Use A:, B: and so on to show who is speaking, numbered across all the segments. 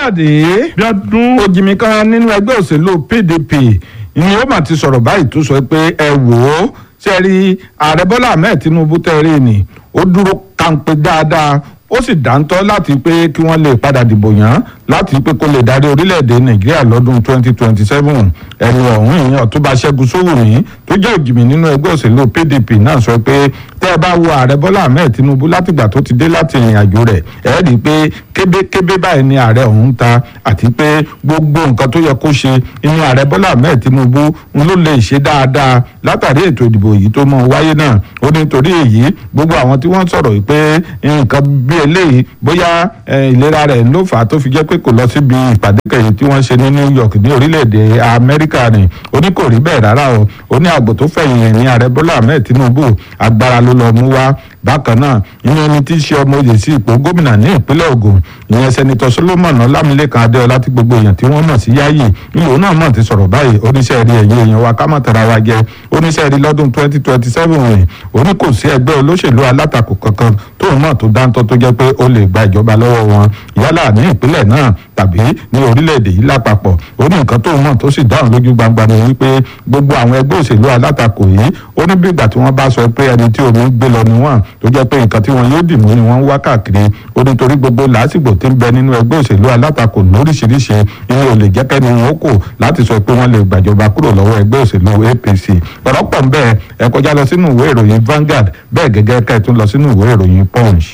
A: káyọ̀dé
B: bí ọdún
A: òjìmí kan nínú ẹgbẹ́ òṣèlú pdp ni ó mà ti sọ̀rọ̀ báyìí tó sọ pé ẹ wò ó ṣe rí ààrẹ bọ́lá ahmed tinubu tẹ́rẹ̀ ni ó dúró kàǹpé dáadáa ó sì dáńtọ́ láti pé kí wọ́n lè padà dìbò yàn láti pé kó lè darí orílẹ̀-èdè nàìjíríà lọ́dún 2027 ẹni ọ̀hún ìyẹn ọ̀túnba ṣẹ́gun sówùmí tó jẹ́ òjìmí nínú ẹgbẹ́ òṣèlú pdp náà sọ pé tẹ́ ẹ bá wo ààrẹ bọ́lá ahmed tinubu látìgbà tó ti dé láti ìrìn àjò rẹ̀ ẹ rí i pé kébékébé báyìí ni ààrẹ ọ̀hún ta àti pé gbogbo nǹkan tó yẹ kó ṣe inú ààrẹ bọ́lá ahmed tinubu ń ló lè ṣe dáadáa látàrí ètò ìdìbò yìí tó mọ wáyé náà ó ní torí èyí gbogbo àwọn tí wọ́n sọ̀rọ̀ pé nǹkan bí eléyìí bóyá ìlera rẹ̀ ló fà á tó fi jẹ́ pé kò lọ síbi ìpàdé kẹyìn tí wọ́n ṣe ní new york ní orílẹ̀-èdè amẹ́ríkà ni ó ní kò rí bẹ́ẹ̀ rárá o ó ní àgbò tó fẹ̀yìn ní ààrẹ bọ́lá ahmed tinubu agbára ló lọ mú wá bákan náà ìyẹn ẹni tí í ṣe ọmọ oyè sí ipò gómìnà ní ìpínlẹ̀ Ògùn ìyẹn sẹ́nitọ́ Solomon Ọlámilékan Adéọlá tí gbogbo èèyàn tí wọ́n mọ̀ sí Yáyì ìlú náà mọ̀ ti sọ̀rọ̀ báyìí oníṣẹ́ rí ẹ̀yẹ èèyàn wa ká mọ̀ tara wa jẹ oníṣẹ́ rí lọ́dún 2027 rìn òní kò sí ẹgbẹ́ olóṣèlú alátakò kankan tóun náà tó dáńtọ́ tó jẹ́ pé ó lè gba ìjọba lọ́wọ́ wọn yálà ní ìpínlẹ̀ náà tàbí ní orílẹ̀-èdè yìí lápapọ̀ ó ní nǹkan tóun náà tó sì dáhùn lójú gbangba ni wípé gbogbo àwọn ẹgbẹ́ òṣèlú alátakò yìí ó ní bí ìgbà tí wọ́n bá sọ pé ẹni tí omi gbé lọ ni wọ́n tó jẹ́ pé nǹkan tí wọn yóò dì mú ni wọ́n ń wá káàkiri ó nítorí gbogbo làásìgbò tí ń bẹ nínú ẹgbẹ́ òṣèlú alátakò lóríṣiríṣi ìyẹn ò lè jẹ́ kẹ́ni wọn ó kò láti sọ pé wọ́n lè gbàjọba kúrò lọ́wọ́ ẹgbẹ́ òṣèlú APC ọ̀rọ̀ pọ̀ ń bẹ́ẹ̀ ẹ kọjá lọ sínú ìwé ìròyìn Vanguard bẹ́ẹ̀ gẹ́gẹ́ ká ẹ tún lọ sínú ìwé ìròyìn Punch.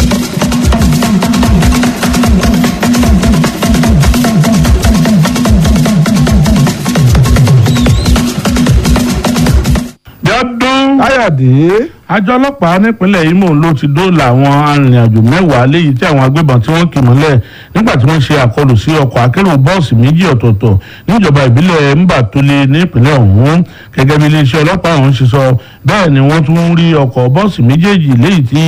B: bí ọdún
A: káyọ̀dé
B: àjọ ọlọ́pàá nípínlẹ̀ Imo ló ti dóòlà àwọn arìnrìn-àjò mẹ́wàá léyìí tí àwọn agbébọn tí wọ́n kì mọ́lẹ̀ nígbà tí wọ́n ṣe àkọlù sí ọkọ̀ akérò bọ́ọ̀sì méjì ọ̀tọ̀ọ̀tọ̀ níjọba ìbílẹ̀ Mbatole nípínlẹ̀ ọ̀hún gẹ́gẹ́ bí iléeṣẹ́ ọlọ́pàá ọ̀hún ṣe sọ bẹ́ẹ̀ ni wọ́n tún rí ọkọ̀ bọ́ọ̀sì méjèèjì léyìí tí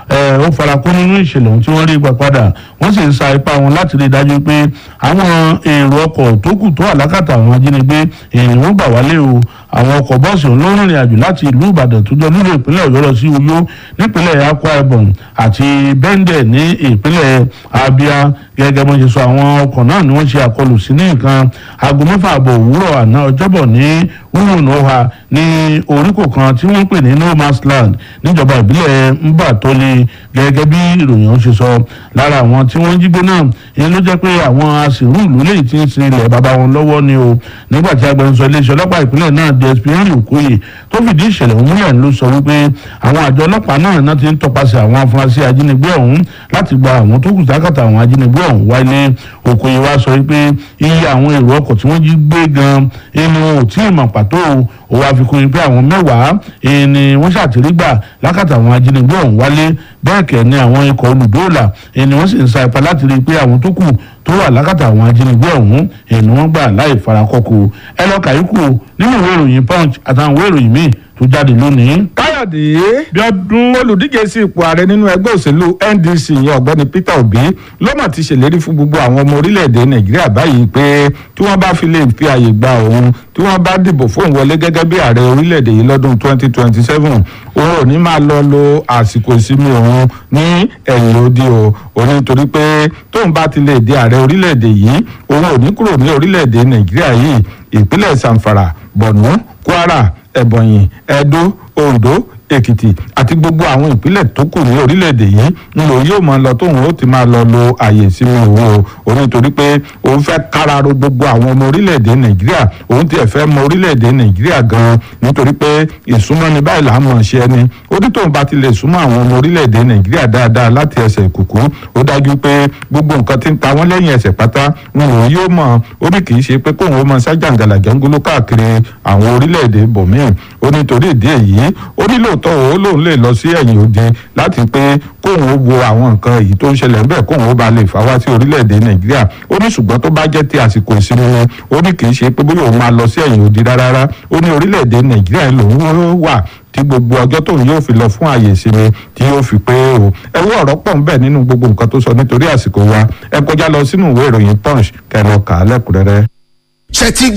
B: ó farakó nínú ìṣẹ̀lẹ̀ ohun tí wọ́n rí gbà padà wọ́n sì ń sa ipá wọn láti rí i dájú pé àwọn èrò ọkọ̀ tó kù tó àlákàtà àwọn ajínigbé èèyàn wọn gbà wálé o àwọn ọkọ̀ bọ́ọ̀sì ọ̀hún ló ń rìnrìn àjò láti ìlú Ìbàdàn tó jọ nílò ìpínlẹ̀ Ọ̀yọ́ lọ sí Uyo nípínlẹ̀ Akwa Ibom àti Bẹ́ndẹ̀ ní ìpínlẹ̀ Abia gẹ́gẹ́ bó ṣe sọ àwọn ọkọ̀ náà ni wọ́n ṣe àkọlù sí ní nǹkan aago mẹ́fà àbọ̀ òwúrọ̀ àná ọjọ́bọ̀ ní wúwùnọ́ha ní oríkò kan tí wọ́n ń pè ní no man's land níjọba ìbílẹ̀ Mbatole gẹ́gẹ́ bí ìròyìn ọ̀hún ṣe sọ lára àwọn tí wọ́n jí gbé náà ìyẹn ló jẹ́ pé àwọn aṣèrú ìlú lè ti ń sin ilẹ̀ bàbá wọn lọ́wọ́ ni o nígbà tí agbẹnusọ iléeṣẹ́ ọlọ́pàá ìpínlẹ̀ náà DSP Henry Okoye tó fìdí ìṣẹ̀lẹ̀ ọ̀hún múlẹ̀ ló sọ wípé àwọn àjọ ọlọ́pàá náà náà ti ń tọpasẹ̀ àwọn afurasí ajínigbé ọ̀hún láti gba àwọn tó kù sákàtà àwọn ajínigbé ọ̀hún wálé Okoye wá sọ wípé iye àwọn èrò ọkọ̀ tí wọ́n jí gbé gan inú ò tí ì mọ̀ pàtó ó wá fi kún pé àwọn mẹ́wàá ni wọ́n ṣàtìrí gbà lákàtà àwọn ajínigbé ọ̀hún wálé bẹ́ẹ̀ kẹ́ ni àwọn ikọ̀ olùdóòlà ni wọ́n sì ń sa ipá láti rí i pé àwọn tó kù tó wà lákàtà àwọn ajínigbé ọ̀hún ni wọ́n gbà láì farakọ́kù ẹ lọ kàyíkù nínú ìwé ìròyìn punch àtàwọn ìwé ìròyìn míì tó jáde lónìí.
A: káyọ̀dé
B: bí ọdún
A: olùdíje sí ipò ààrẹ nínú ẹgbẹ́ òṣèlú NDC yẹn ọ̀gbẹ́ni Peter Obi ló mà ti ṣèlérí fún gbogbo àwọn ọmọ orílẹ̀-èdè Nàìjíríà báyìí pé tí wọ́n bá fi lè fi àyè gba òun tí wọ́n bá dìbò fóun wọlé gẹ́gẹ́ bí ààrẹ orílẹ̀-èdè yìí lọ́dún 2027 òun ò ní máa lọ lo àsìkò ìsinmi òun ní ẹ̀yìn odi o òun nítorí pé tóun bá ti lè di ààrẹ orílẹ̀-èdè yìí òun ò ní kúrò ní orílẹ̀-èdè Nàìjíríà yìí ìpínlẹ̀ Zamfara Borno Kwara Ebonyi Edo Ondo Èkìtì àti gbogbo àwọn ìpínlẹ̀ tó kù ní orílẹ̀-èdè yìí ń lò yóò máa lọ tóun ó ti máa lọ lo àyè ìsinmi òun o òun nítorí pé òun fẹ́ káraró gbogbo àwọn ọmọ orílẹ̀-èdè Nàìjíríà òun tiẹ̀ fẹ́ mọ orílẹ̀-èdè Nàìjíríà gan-an nítorí pé ìsúnmọ́ni báyìí là ń mọ̀ ṣe ẹni ó ní tóun bá ti lè súnmọ́ àwọn ọmọ orílẹ̀-èdè Nàìjíríà dáadáa láti ẹsẹ̀ ìkùkù ó dájú pé gbogbo nǹkan tí ń ta wọ́n lẹ́yìn ẹsẹ̀ pátá ń lò yóò mọ̀ ó ní kì í ṣe pé kóun ó mọ sájàǹgàlà jẹ́ńgóló káàkiri àwọn orílẹ̀-èdè bòmíì ó nítorí ìdí èyí ó ní lóòótọ́ ó lóun lè lọ sí ẹ̀yìn òde láti pé kóun ó wo àwọn nǹkan èyí tó ń ṣẹlẹ̀ ńbẹ̀ kóun ó ba lè fà wá sí orílẹ̀-èdè nàìjíríà ó ní ṣùgbọ́n tó bá jẹ́ ti àsìkò ìsinmi wọn ó ní kì í ṣe pé bóyá òun máa lọ sí ẹ̀yìn òde rárá ó ní orílẹ̀-èdè nàìjíríà lòun wà tí gbogbo ọjọ́ tóun yóò fi lọ fún àyè ìsinmi tí yóò fi pé o ẹwọ́ ọ̀rọ̀ pọ̀ ń bẹ nínú gbogbo nǹkan tó sọ nítorí àsìkò wa ẹ kọjá lọ sínú ìwé ìròyìn punch kẹrọ kà á lẹ́kùnrẹ́rẹ́.
C: ṣe ti